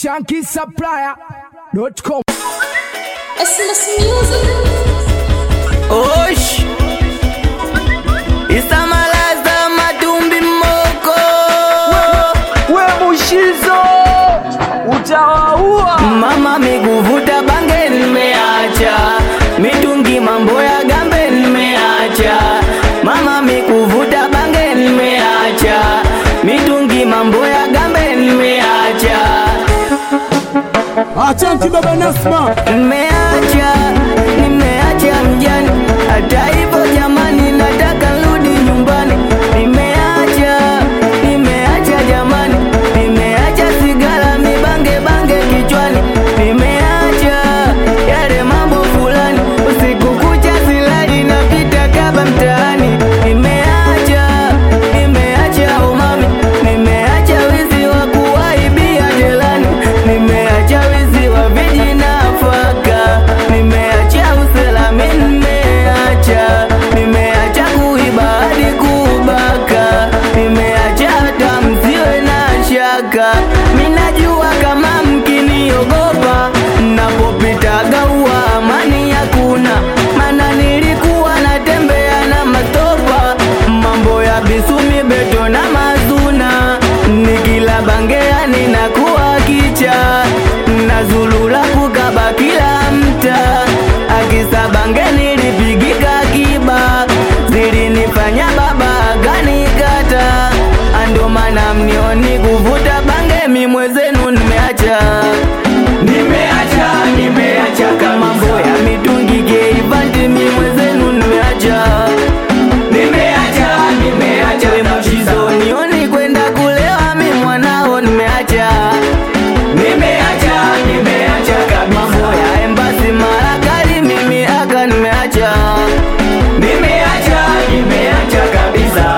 shankisupplier.com. SMS Music. Osh Isamalaza madumbi moko We Mushizo utawaua. Mama mikuvuta bange nimeacha Mitungi mambo ya gambe nimeacha Mama mikuvuta bange nimeacha Mitungi mambo ya gambe nimeacha Asante baba Nasma. Nimeacha, nimeacha mjani, hata hivyo jamani, nataka rudi nyumbani. Nimeacha, nimeacha jamani, nimeacha sigara mibange bange kichwani. Nimeacha yale mambo fulani, usiku kucha silali napita kaba mtaani. Nimeacha, nimeacha umami, nimeacha wizi wa kuwaibia jelani, nimeacha wizi wa vijinafaka, nimeacha usalami, nimeacha, nimeacha kuiba hadi kubaka, nimeacha hata msiwe na shaka. Minajua kama mkiniogopa, napopitaga huwa amani hakuna, mana nilikuwa natembea na mastopa, mambo ya bisumi beto na mazuna, nikila bangea ninakuwa kicha, nazulula kukaba kila mta, akisa bange nilipigika kiba, zilinifanya baba akanikata, ando maana mnioni kuvuta bange mimwezenu nimeacha nimeacha nimeacha kama mambo ya mitungi keivanti mimwezenu nimeacha nimeacha nimeacha mushizo nioni kwenda kulewa mi mwanao nimeacha nimeacha nimeacha kabisa mambo ya embasi marakali mimi aka nimeacha nimeacha nimeacha kabisa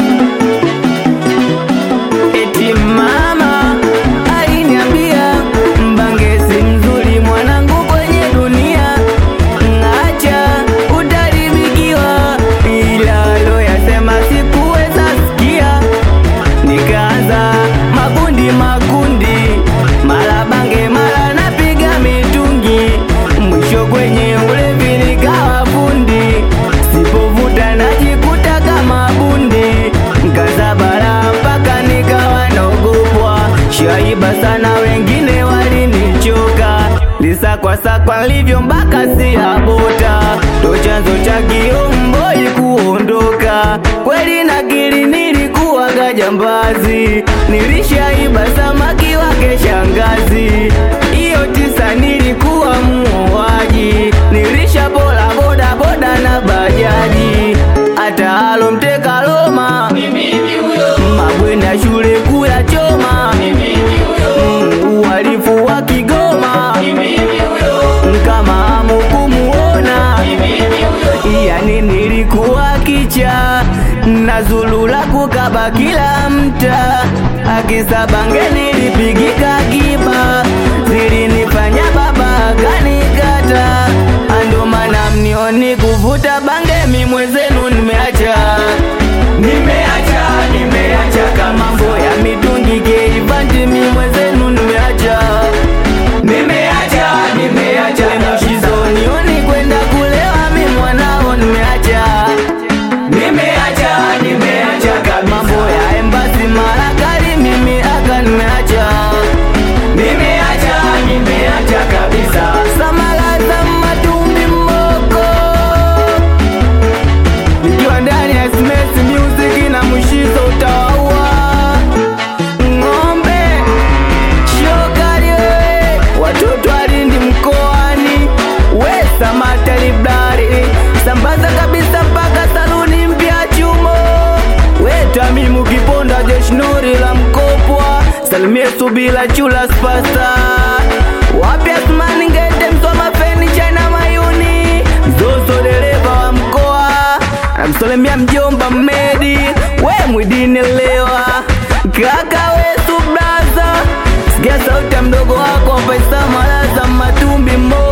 eti mama aliniambia mbange si mzuri mwanangu kwenye dunia ngacha utaribikiwa ila loyasema sikuweza sikia nikaanza makundi makundi mara bange mara napiga mitungi mwisho kwenye ulevi nikawa fundi sipovuta najikuta kama bundi nkazabara mpaka nikawa naogopwa shaiba sana wengine walinichoka lisakwasakwa livyo mpaka siabota ndo chanzo cha kiomboi kuondoka kweli nakili nilikuwaga jambazi nilishaiba samaki wake shangazi hiyo tisa nilikuwa muoaji nilisha bola boda boda na bajaji hata halo mteka loma mabwenda shule kula choma Mm, uhalifu wa Kigoma kama amukumuona yani nilikuwa kicha nazulula kukaba kila mta akisabange nilipigika kiba zilinifanya baba kanikata ando maana mnioni kuvuta bange mimwezenu nimeacha nimeacha nimeacha kama mambo ya mitungi keivanti mimwezenu nimeacha nimeacha nimeacha mushizo nioni kwenda kulewa mi mwanao nimeacha nimeacha nimeacha kabisa mambo ya embasi marakali mimi aka nimeacha nimeacha nimeacha kabisa samalaza matumbi moko nikiwa ndani ya SMS music na mushizo utawaua ng'ombe shokali wewe watoto alindi mkoani we samata librari sambaza kabisa mpaka saluni mpya chumo we tamimu kiponda jeshnori la mkopwa salimie subila chula spasta wapya smani ngete msoma feni china mayuni zozo dereva wa mkoa namsalimia mjomba mmedi we mwidini lewa kaka wetu braza sikia sauti ya mdogo wako paisa malaza matumbi mo